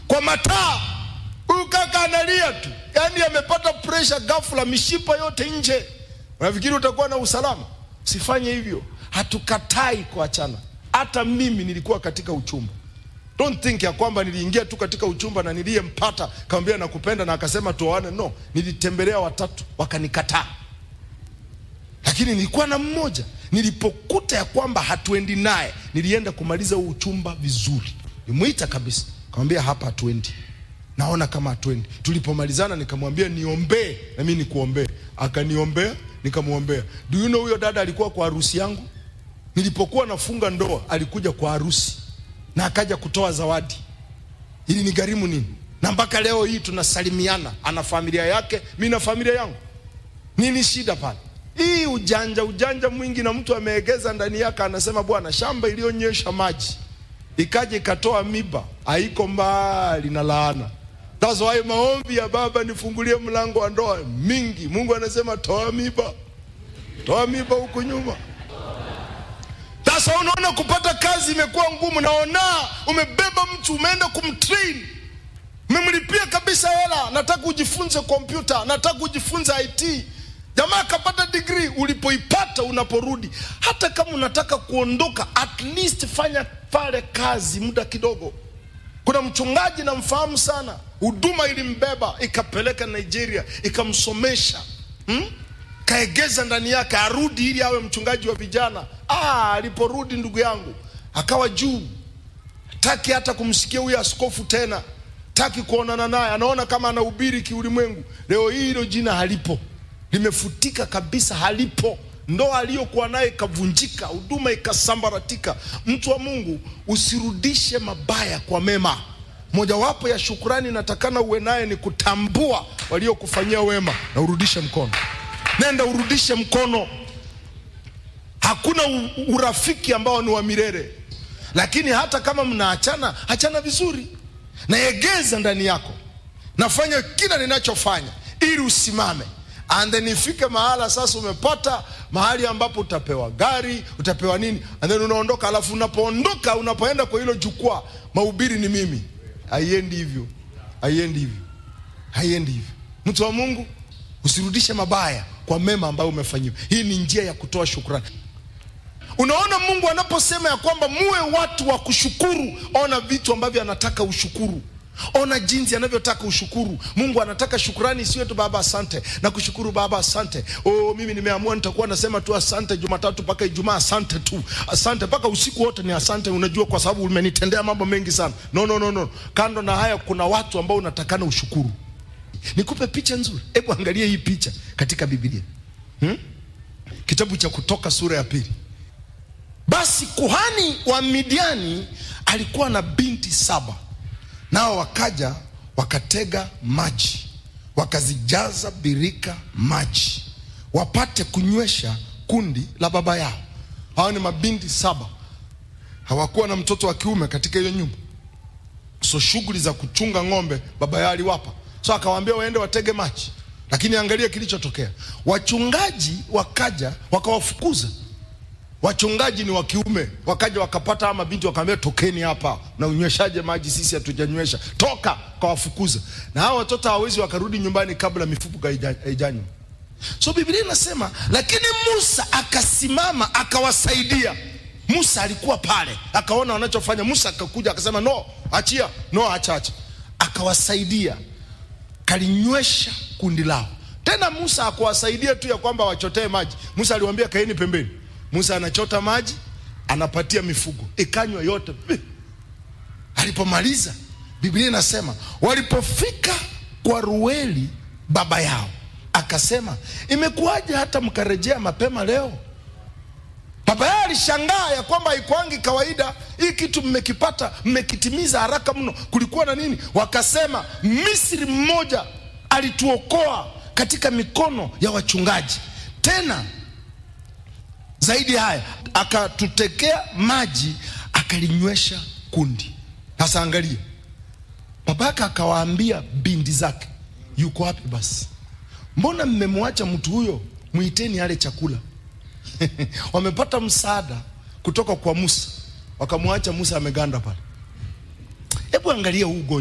kwa mataa. Huyu kaka analia tu, yaani amepata presha ghafla, mishipa yote nje. Unafikiri utakuwa na usalama? Usifanye hivyo. Hatukatai kuachana. Hata mimi nilikuwa katika uchumba. Don't think ya kwamba niliingia tu katika uchumba na niliyempata kamwambia nakupenda na akasema tuoane. No, nilitembelea watatu wakanikataa, lakini nilikuwa na mmoja. Nilipokuta ya kwamba hatuendi naye, nilienda kumaliza huu uchumba vizuri. Nimuita kabisa, kamwambia hapa hatuendi, naona kama hatuendi. Tulipomalizana nikamwambia niombee na mimi nikuombee, akaniombea nikamwombea. Do you know huyo dada alikuwa kwa harusi yangu. Nilipokuwa nafunga ndoa alikuja kwa harusi na akaja kutoa zawadi. Ili ni gharimu nini? Na mpaka leo hii tunasalimiana, ana familia yake, mi na familia yangu. Nini shida pale? Hii ujanja ujanja mwingi, na mtu ameegeza ndani yake, anasema bwana, shamba iliyonyesha maji ikaja ikatoa miba, haiko mbali na laana. That's why maombi ya baba, nifungulie mlango wa ndoa mingi, Mungu anasema toa miba, toa miba huku nyuma. Sasa unaona kupata kazi imekuwa ngumu, naona umebeba mtu umeenda kumtrain, umemlipia kabisa hela, nataka ujifunze kompyuta, nataka ujifunze IT. Jamaa akapata degree, ulipoipata unaporudi, hata kama unataka kuondoka, at least fanya pale kazi muda kidogo. Kuna mchungaji namfahamu sana, huduma ilimbeba ikapeleka Nigeria, ikamsomesha hmm? kaegeza ndani yake arudi ili awe mchungaji wa vijana. Ah, aliporudi ndugu yangu akawa juu, taki hata kumsikia huyo askofu tena, taki kuonana naye, anaona kama anahubiri kiulimwengu. Leo hii hilo jina halipo, limefutika kabisa, halipo. Ndoa aliyokuwa naye ikavunjika, huduma ikasambaratika. Mtu wa Mungu, usirudishe mabaya kwa mema. Mojawapo ya shukrani natakana uwe naye ni kutambua waliokufanyia wema na urudishe mkono nenda urudishe mkono. Hakuna u- urafiki ambao ni wa milele, lakini hata kama mnaachana, achana vizuri, naegeza ndani yako, nafanya kila ninachofanya ili usimame, and then ifike mahala sasa umepata mahali ambapo utapewa gari, utapewa nini, and then unaondoka. Alafu unapoondoka, unapoenda kwa hilo jukwaa, mahubiri ni mimi. Haiendi hivyo, haiendi hivyo, haiendi hivyo. Mtu wa Mungu, usirudishe mabaya kwa mema ambayo umefanyiwa. Hii ni njia ya kutoa shukrani. Unaona, Mungu anaposema ya kwamba muwe watu wa kushukuru, ona vitu ambavyo anataka ushukuru. Ona jinsi anavyotaka ushukuru. Mungu anataka shukrani, isiwe tu baba asante na kushukuru baba asante. Oh, mimi nimeamua nitakuwa nasema tu asante Jumatatu mpaka Ijumaa, asante tu, asante mpaka usiku wote ni asante. Unajua, kwa sababu umenitendea mambo mengi sana. No, no, no, no. Kando na haya, kuna watu ambao unatakana ushukuru. Nikupe picha nzuri, hebu angalia hii picha katika Biblia hmm? Kitabu cha Kutoka sura ya pili. Basi kuhani wa Midiani alikuwa na binti saba, nao wakaja wakatega maji, wakazijaza birika maji, wapate kunywesha kundi la baba yao. Hawa ni mabinti saba, hawakuwa na mtoto wa kiume katika hiyo nyumba, so shughuli za kuchunga ng'ombe baba yao aliwapa, so akawaambia waende watege maji. Lakini angalia kilichotokea, wachungaji wakaja wakawafukuza wachungaji ni wa kiume, wakaja wakapata ama binti, wakaambia tokeni hapa, na unyweshaje maji? Sisi hatujanywesha, toka. Kawafukuza, na hao watoto hawezi wakarudi nyumbani kabla mifugo haija- haijanywa. So Biblia inasema, lakini Musa akasimama akawasaidia. Musa alikuwa pale, akaona wanachofanya. Musa akakuja akasema, no, achia, no, acha, acha. Akawasaidia, kalinywesha kundi lao. Tena Musa akuwasaidia tu ya kwamba wachotee maji. Musa aliwaambia kaeni pembeni. Musa anachota maji, anapatia mifugo ikanywa yote. Alipomaliza, Biblia inasema walipofika kwa Rueli baba yao, akasema imekuwaje hata mkarejea mapema leo? Baba yao alishangaa ya kwamba haikuangi kawaida hii kitu mmekipata, mmekitimiza haraka mno. Kulikuwa na nini? Wakasema Misri mmoja alituokoa katika mikono ya wachungaji, tena zaidi ya haya akatutekea maji akalinywesha kundi. Sasa angalia, babaka akawaambia binti zake, yuko wapi basi? Mbona mmemwacha mtu huyo? Mwiteni ale chakula. Wamepata msaada kutoka kwa Musa, wakamwacha Musa ameganda pale. Hebu angalia huu ugonjwa.